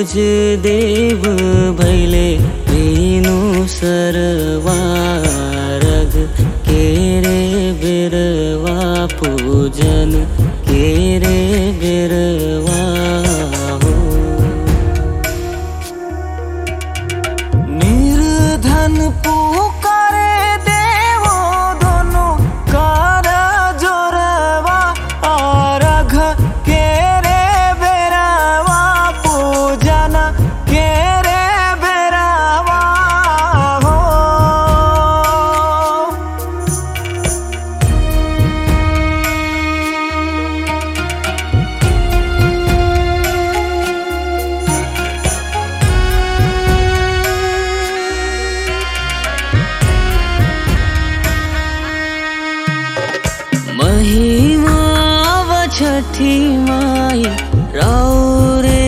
सूरज देव भैले मीनू सरवारग केरे बिरवा पूजन केरे बिरवा हो निर्धन पुकारे देवो दोनों कार जोरवा और घ केरे बेरवा पूजन केरे बेरवा हो महिमा व छठी माई रौरे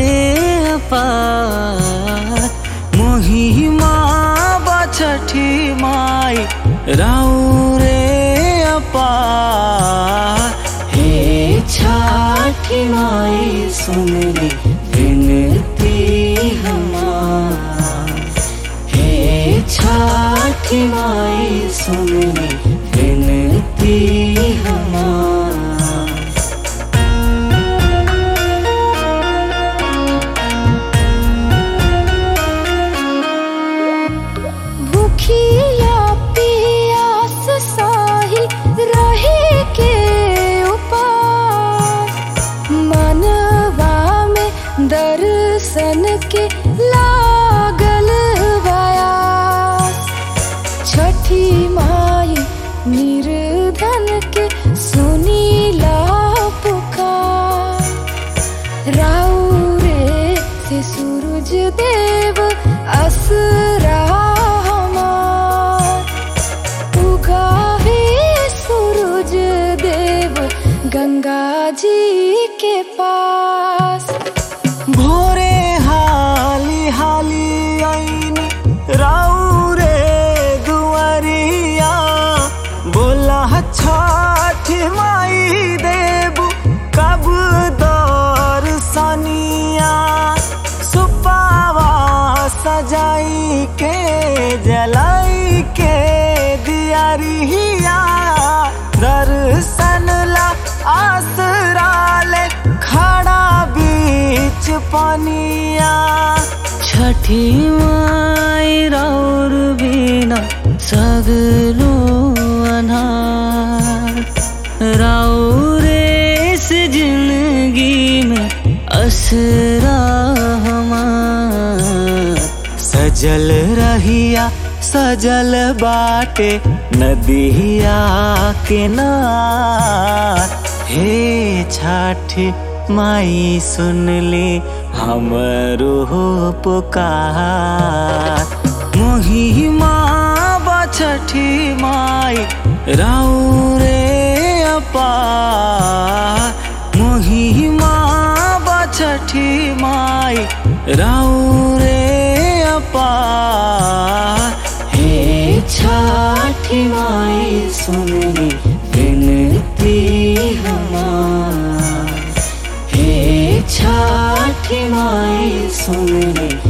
अपार महिमा व छठी माई रौरे अपार हे छठी माई सुन ली विनती हमार हे छठी माई सुन ली विनती हमार भूखिया पियास साहिल रहे के उपास मनवा में दर्शन के लागल बयास छठी माई निर्धन के सुनीला पुकार राउरे से सूरज देव असरा हमार उगावे सूरज देव गंगा जी के पास भोरे हाली हाली आईनी राउरे दुआरिया बोला छठ माई देबू कब दौर सनिया सुपावा सजाई के जलाई के दियारिया दर्शन ला आसरा ले खड़ा बीच पनिया छठी माई राउर बिना सगलो अनार राउरे से जिंदगी में असरा हमार सजल रहिया सजल बाटे नदिया किनार हे छठी माई सुन ले हमरो पुकार मोहिमा बछठी माई राउरे अपार मोहिमा बछठी माई राउरे अपार हे छठी माई सुनली विनती हमार हे छठी माई सुनली